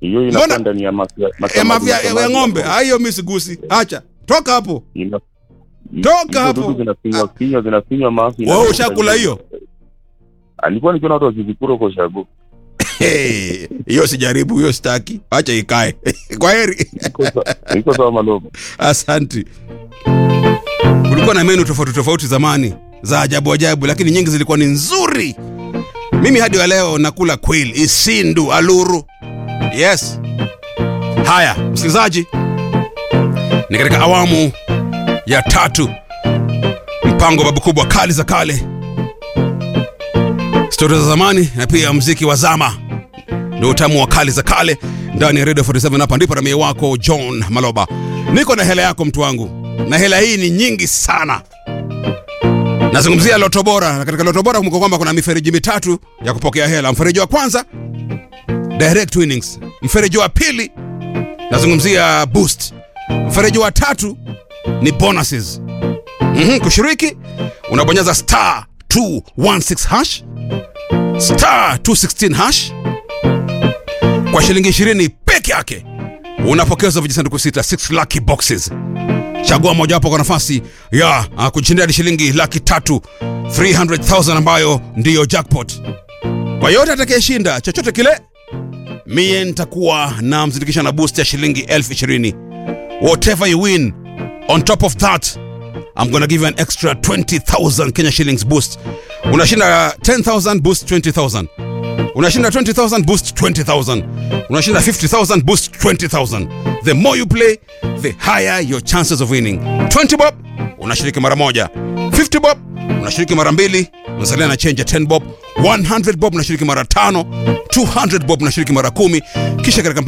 hiyo Mbona- inakuwa ndani ya mafi- E, masamadi- mafia ya masamadi ng'ombe. ya Ah, hiyo mimi sigusi. Acha. Toka hapo. Ina- Toka hizo hapo. dudu zinafinywa kinywa zinafinywa mafi Wewe ushakula hiyo? alikuwa nikiona watu wakizikura kwa shago Hey, hiyo sijaribu, hiyo sitaki. Acha ikae. Kwa heri. iko sa- iko sawa maloba Asante. Kulikuwa na menu tofauti tofauti zamani za ajabu ajabu, lakini nyingi zilikuwa ni nzuri. Mimi hadi wa leo nakula quail, isindu, aluru. Yes. Haya, msikilizaji, ni katika awamu ya tatu mpango babu kubwa kali za kale, stori za zamani na pia mziki wa zama ndio utamu wa kali za kale ndani ya Radio 47. Hapa ndipo ramie wako John Maloba, niko na hela yako mtu wangu, na hela hii ni nyingi sana. Nazungumzia Loto Bora, na katika Loto Bora kumbuka kwamba kuna mifereji mitatu ya kupokea hela. Mfereji wa kwanza direct winnings, mfereji wa pili nazungumzia boost, mfereji wa tatu ni bonuses. Mhm, kushiriki unabonyeza star 216 hash star 216 hash kwa shilingi 20 peke yake unapokezwa vijisanduku sita 6 lucky boxes chagua mojawapo kwa nafasi ya uh, kujishindia hadi shilingi laki tatu 300000 ambayo ndiyo jackpot kwa yote atakayeshinda chochote kile mie nitakuwa na mzindikisha na boost ya shilingi elfu ishirini whatever you win on top of that I'm gonna give you an extra 20000 Kenya shillings boost unashinda 10000 boost 20000 unashinda 20000 boost 20000 unashinda 50000 boost 20000 the more you play the higher your chances of winning 20 bob unashiriki mara moja 50 bob unashiriki mara mbili unasalia na change ya 10 bob 100 bob unashiriki mara tano 200 bob unashiriki mara kumi kisha katika